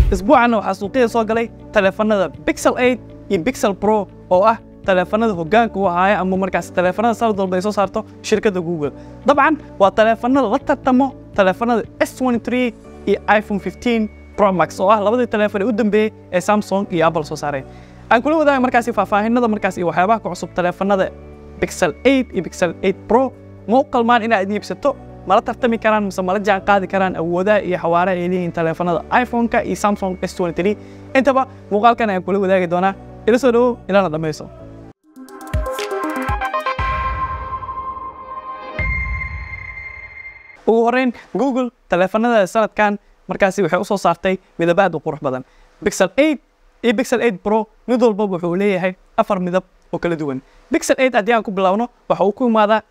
isbuucanna waxaa suuqyada soo galay taleefanada Pixel 8 iyo Pixel Pro oo ah taleefanada hoggaanka u ahaaya ama markaas taleefanada sanad walba ay soo saarto shirkadda Google dabcan waa taleefanada la tartamo taleefanada S23 iyo iPhone 15 Pro Max oo ah labadii taleefan ee u dambeeyey ee Samsung iyo Apple soo saareen aan kula wadaaga markaasi faahfaahinada markaas iyo waxyaabaha ku cusub taleefanada Pixel 8 iyo Pixel 8 Pro ma u qalmaan inaad iibsato mala tartami karaan mise mala jaan qaadi karaan awoodaha iyo xawaaraha ay leeyihiin taleefanada iPhone-ka iyo Samsung S23 intaba muuqaalkan ayaan kula wadaagi doonaa ila soo dhawow ilana dhammayso ugu horreyn Google taleefanada sanadkan markaasi waxay u soo saartay midab aad u qurux badan Pixel 8 iyo Pixel 8 Pro mid walba wuxuu leeyahay afar midab oo kala duwan Pixel 8 haddii aan ku bilowno waxa uu ku imaadaa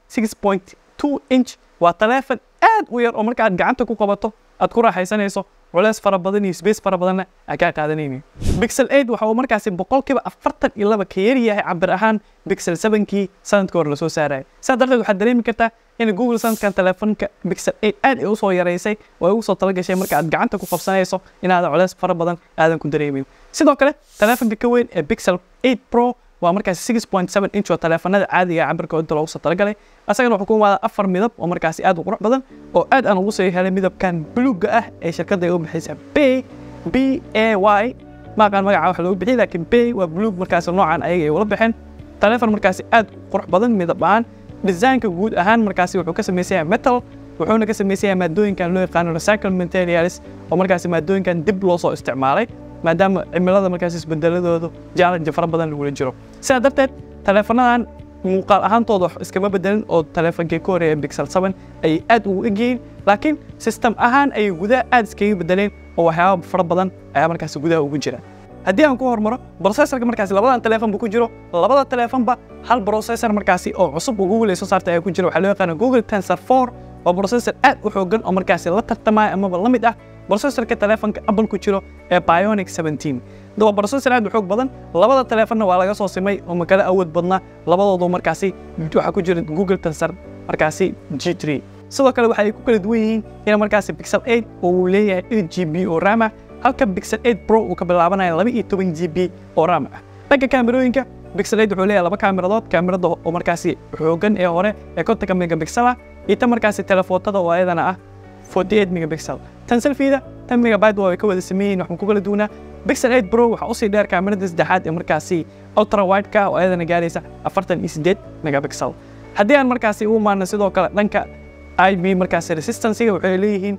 6.2 inch waa taleefan aad u yar oo marka aad gacanta ku qabato aad ku raaxaysanayso culeys fara badan iyo space fara badanna aan kaa qaadanaynin Pixel 8 waxa uu markaasi boqolkiiba afartan iyo laba ka yar yahay cabir ahaan Pixel 7kii sanadka hore lasoo saarayay sidaa darteed waxaad dareemi kartaa in Google sanadkan taleefanka Pixel 8 aad ay u soo yaraysay oo ay ugu soo talagashay marka aad gacanta ku qabsanayso inaadan culeys fara badan aadan ku dareemin sidoo kale taleefanka ka weyn ee Pixel 8 Pro waa markaasi 6.7 inch oo taleefanada caadiga ah cabirka inta loogu soo talagalay asagana wuxuu ku imaadaa afar midab oo markaasi aad u qurux badan oo aad aan ugu soo helay midabkan buluugga ah ee shirkadda ay u bixaysa B B A Y ma aqaan magaca wax loogu bixiyay laakiin B waa buluug markaasi noocan ayaga ay ula baxeen taleefan markaasi aad u qurux badan midab ahaan design-ka guud ahaan markaasi wuxuu ka samaysan yahay metal wuxuuna ka samaysan yahay maadooyinkan loo yaqaano recycled materials oo markaasi maadooyinkan dib loo soo isticmaalay maadaama cimilada markaas isbedeladoodu challenge fara badan lagula jiro sidaa darteed taleefanadan muuqaal ahaantooda wax iskama bedelin oo taleefankii ka horeeya Pixel 7 ayay aad ugu egyihiin laakiin system ahaan ayay gudaha aad iskaga bedeleen oo waxyaaba fara badan ayaa markaasi gudaha ugu jira haddii aan ku hormaro processorka markaasi labadan taleefan buu ku jiro labada taleefanba hal processor markaasi oo cusub oo Google ay soo saartay ayaa ku jira waxaa loo yaqaana Google Tensor 4 waa processor aad u xooggan oo markaasi la tartamaya amaba la mid ah processorka taleefanka Apple ku jiro ee Bionic 17 waa processor aad u xoog badan labada taleefanna waa laga soo simay oo makala awood badna labadoodu markaasi waxaa ku jira Google Tensor markaasi G3 sidoo kale waxay ku kala duwan yihiin in markaasi Pixel 8 oo uu leeyahay 8 GB oo RAM ah halka Pixel 8 Pro uu ka bilaabanayo 12 GB oo RAM ah dhanka kaamirooyinka Pixel 8 wuxuu leeyahay laba kaamiradood kaamirada oo markaasi xooggan ee hore ee 50 megapixel ah iyo tan markaasi telefootada oo ayadana ah 48 megapixel tan selfie-da tan megabyte waa ay ka wada sameeyeen waxaan ku kala duwanaa Pixel 8 Pro waxa usii dheer kaamirada saddexaad ee markaasi ultra wide ka oo ayadana gaaraysa 48 megapixel haddii aan markaasi u imaano sidoo kale dhanka IP markaasi resistance-ga waxay leeyihiin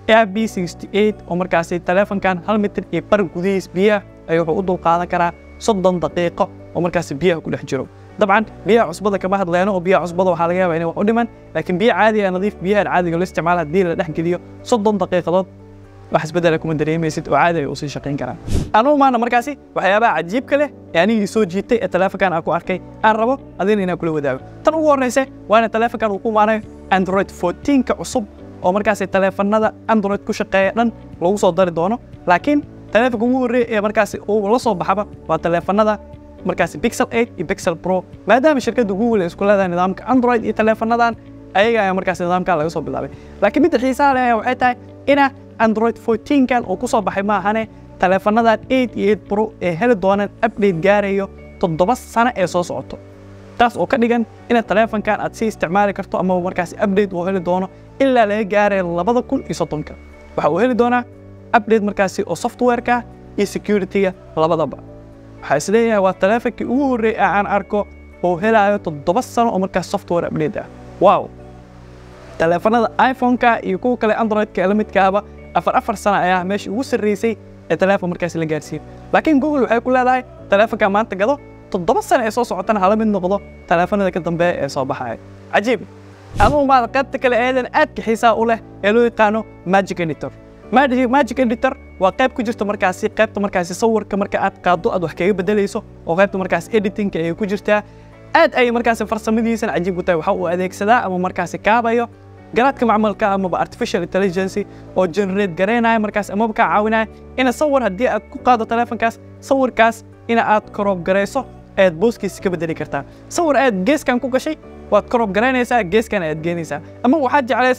IP68 oo markaasi taleefankan hal mitir iyo bar gudihiis biyaha ay wuxuu u dulqaadan karaa soddon daqiiqo oo markaasi biyaha ku dhex jiro dabcan biyaha cusbada kama hadlayno oo biyaha cusbada waxaa laga yaabaa inay wax u dhiman laakiin biyo caadi ah nadiif biyahan caadiga loo isticmaalo haddii la dhex geliyo soddon daqiiqadood wax isbedela kuma dareemaysid oo caadi ay usii shaqayn karaan anuu maana markaasi waxyaabaha cajiibka leh ee anigii soo jiitay ee taleefankan aan ku arkay aan rabo adina inaan kula wadaago tan ugu horreysa waana taleefankan uu ku imaanayo android 14ka cusub oo markaasi taleefanada android ku shaqeeya dhan lagu soo dari doono laakiin taleefanka ugu horreeya ee markaasi uu la soo baxaba waa taleefanada markaasi Pixel 8 iyo Pixel Pro maadaama shirkadda Google ay isku leedahay nidaamka Android iyo taleefanadan ayaga ayaa markaasi nidaamkan laga soo bilaabay laakiin midda xiisaha leh waxay tahay ina Android 14 kan uu ku soo baxay maahane taleefanadan 8 iyo 8 Pro ee heli doonaan update gaarayo toddoba sano ee soo socoto taas oo ka dhigan in taleefankan aad si isticmaali karto ama markaasi update uu heli doono ilaa laga gaarayo labada kun iyo soddonka waxa uu heli doonaa update markaasi oo software-ka iyo security-ga labadaba waxaa isleeyahay waa taleefankii ugu horreeyay ee aan arko oo helaayo toddoba sano oo markaas software update ah wow taleefanada iphone-ka iyo kuwa kale android-ka ee la midkaaba afar afar sano ayaa meeshii ugu sarreysay ee taleefon markaasi la gaarsiiyo laakiin google waxay ku leedahay taleefanka maanta gado toddoba sano ee soo socotana hala mid noqdo taleefanada ka dambeeya ee soo baxaya cajiib adugu maada qaybta kale eedan aadka xiisaa u leh ee loo yaqaano magic editor Magic Magic Editor waa qayb ku jirta markaasi qaybta markaasi sawirka marka aad qaado aad wax kaga bedelayso oo qaybta markaasi editingka ay ku jirtaa aad ay markaasi farsamadiisan cajiib u tahay waxa uu adeegsadaa ama markaasi kaabayo garaadka macmalka amaba artificial intelligence oo generate gareynaya markaas amaba kaa caawinaya ina sawir haddii aad ku qaado taleefankaas sawirkaas ina aad koroob garayso ayaad booskiisa ka bedeli kartaa sawir aad geeskan ku gashay waad koroob garaynaysaa geeskan ayaad geenaysaa ama waxaad jeclaysatay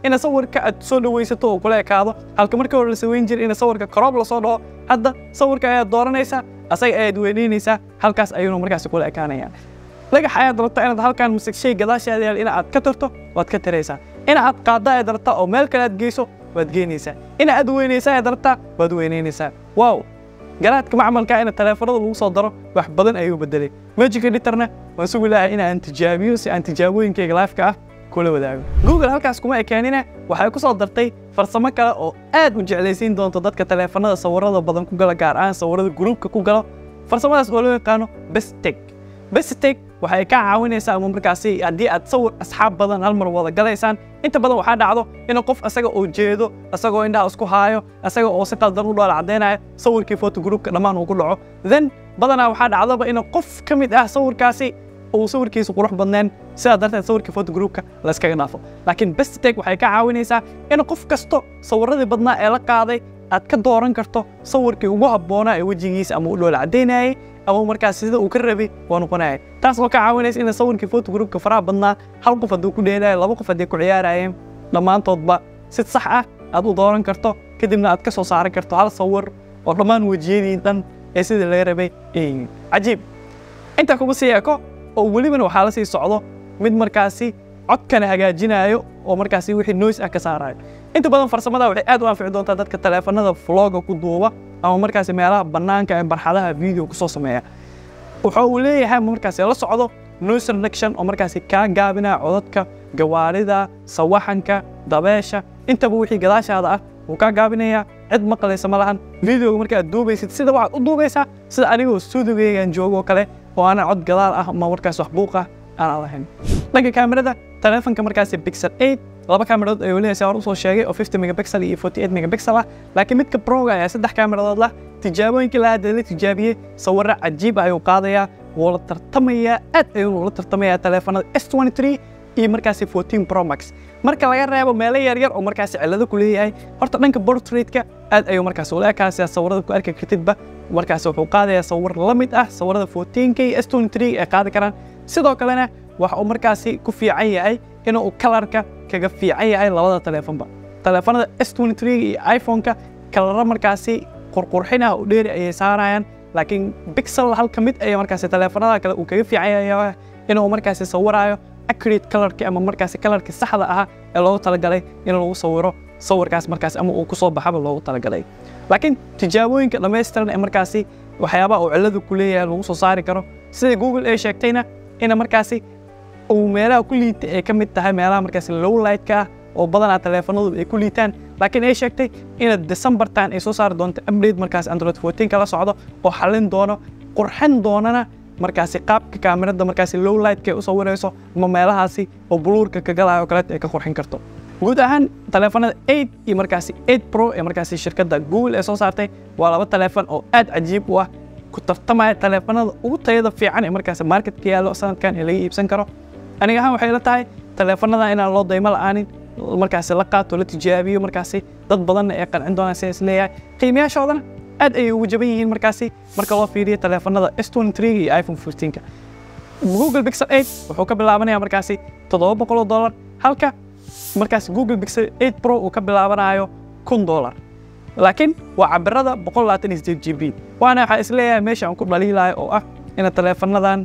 ina sawirka aad soo dhawaysato oo kula ekaado halka markii hore la saweyn jiray ina sawirka crop lasoo dhaho hadda sawirka ayaad dooranaysaa asaga ayaad weyneynaysaa halkaas ayuuna markaasi kula ekaanayaan dhagax ayaad rabtaa inaad halkan mise shay gadaashaada yaal ina aad ka tarto waad ka taraysaa ina aad qaadda ayaad rabtaa oo meel kale aad geyso waad geynaysaa ina aad weynaysaa ayaad rabtaa waad weyneynaysaa wow garaadka macmalka ina taleefanada lagu soo daro wax badan ayuu bedelay magic editorna waan sugi lahay in aan tijaabiyo si aan tijaabooyinkayga laafka ah kula wadaago google halkaas kuma ekeenina waxay ku soo dartay farsamo kale oo aad u jeclaysiin doonto dadka taleefanada sawirada badan ku gala gaar ahaan sawirada gruubka ku galo farsamadaas oo loo yaqaano bestek bestek waxay ka caawinaysaa ama markaasi haddii aad sawir asxaab badan hal mar wada galaysaan inta badan waxaa dhacdo in qof asaga oo jeedo asagoo indhaha isku haayo asaga oo si qaldan u dhoola caddaynaya sawirkii fotogroupka dhammaan uu ku dhaco then badanaa waxaa dhacdaba in qof ka mid ah sawirkaasi uu sawirkiisu qurux badneen sidaa darteed sawirkii fotogroupka layskaga dhaafo laakiin bestek waxay ka caawinaysaa in qof kasto sawiradii badnaa ee la qaaday aad ka dooran karto sawirkii ugu habboonaa ee wejigiisa ama u dhoola caddaynayay ama markaas sida uu ka rabay waa noqonaya taas oo ka caawinaysa in sawirkii fotogroupka faraha badnaa hal qof hadduu ku dheelaayo laba qof haddii ku ciyaarayeen dhammaantoodba si sax ah aad u dooran karto kadibna aad ka soo saaran karto hal sawir oo dhammaan wejiyadii dhan ee sidii laga rabay ay cajiib intaa kuma sii eko oo welibana waxaa la sii socdo mid markaasi codkana hagaajinayo oo markaasi wixii noise ah ka saarayo inta badan farsamada waxay aad u anfici doontaa dadka taleefanada vloga ku duuba ama markaasi meelaha bannaanka ee barxadaha video ku soo sameeya wuxa uu leeyahay markaasi la socdo noise reduction oo markaasi kaa gaabinaya codadka gawaarida sawaxanka dabeesha intaba wixii gadaashaada ah wuu kaa gaabinayaa cid maqlaysa ma lahan videoga marka aad duubaysid sida waxaad u duubaysaa sida anigoo stuudigaygan joogoo kale oo aanan cod gadaal ah ama markaas wax buuq ah aanan lahayn dhanka kaamirada taleefanka markaasi pixel 8 laba kaamiradood ayuu leeyahay hore usoo sheegay oo 50 megapixel iyo 48 megapixel ah laakiin midka proga ayaa saddex kaamiradood lah tijaabooyinkii la hadda la tijaabiyey sawirro cajiib ah ayuu qaadayaa wuu la tartamayaa aad ayuu la tartamayaa taleefanada S23 iyo markaasi 14 Pro Max marka laga reebo meelo yaryar oo markaasi cillado ku leeyahay horta dhanka portraitka aad ayuu markaasi ula ekaasiyaa sawirada ku arki kartidba markaasi wuxuu qaadayaa sawir la mid ah sawirada 14K S23 ay qaadi karaan sidoo kalena waxa uu markaasi ku fiican yahay inuu kalarka kaga fiican yahay labada taleefanba taleefanada S23 iyo iPhone-ka kalara markaasi qurqurxin ah oo dheeri ayay saarayaan laakiin pixel hal ka mid ayaa markaasi taleefanada kale uu kaga fiican yahay inuu markaasi sawiraayo accurate colorki ama markaasi colorki saxda ahaa ee loogu talagalay in lagu sawiro sawirkaas markaasi ama uu ku soo baxaba loogu talagalay laakiin tijaabooyinka dhammaystiran ee markaasi waxyaabaha uu cilladu ku leeyahay lagu soo saari karo sida google ay sheegtayna ina markaasi uu meelaha ku liita ay ka mid tahay meelaha markaasi low lightka ah oo badanaa taleefanadu ay ku liitaan laakiin ay sheegtay ina decembertan ay soo saari doonto update markaasi android 14 kala socdo oo xallin doono qurxin doonana markaasi qaabka kaamirada markaasi low lightka ay u sawirayso ama meelahaasi oo buluurka ka galayo kaleeta ay ka qurxin karto guud ahaan taleefanada 8 iyo markaasi 8 pro ee markaasi shirkadda google ee soo saartay waa laba taleefan oo aad cajiib u ah ku tartamaya taleefanada ugu tayada fiican ee markaasi marketka yaallo sanadkan ee laga iibsan karo aniga ahaan waxay la tahay taleefanada inaan loo daymo la'aanin markaasi la qaato la tijaabiyo markaasi dad badanna ay qancin doonaan sidaas leeyahay qiimayaashoodana aad ayay ugu jaban yihiin markaasi marka loo fiiriyo taleefanada S23 iyo iPhone 14 Google Pixel 8 wuxuu ka bilaabanayaa markaasi 700 dollar halka markaasi Google Pixel 8 Pro uu ka bilaabanayo 1000 dollar laakiin waa cabirada 128 GB waana waxaa isleeyahay meesha aan ku dhaliilayo oo ah ina taleefanadan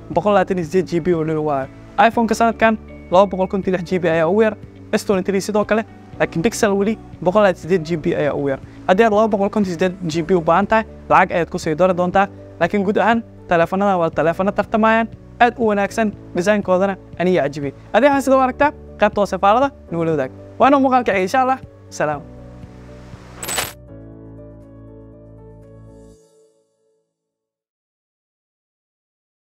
128 GB oo dhil waayo iPhone-ka sanadkan 256 GB ayaa ugu yar S23 sidoo kale laakiin Pixel weli 128 GB ayaa ugu yar haddii aad 258 GB u baahan tahay lacag ayaad ku sii dori doontaa laakiin guud ahaan taleefanadan waa taleefano tartamayaan aad u wanaagsan design-koodana aniga cajibay adii waxaan sida u aragtaa qaybta hoose faalada nagula wadaag waana muuqaalka insha allah salaam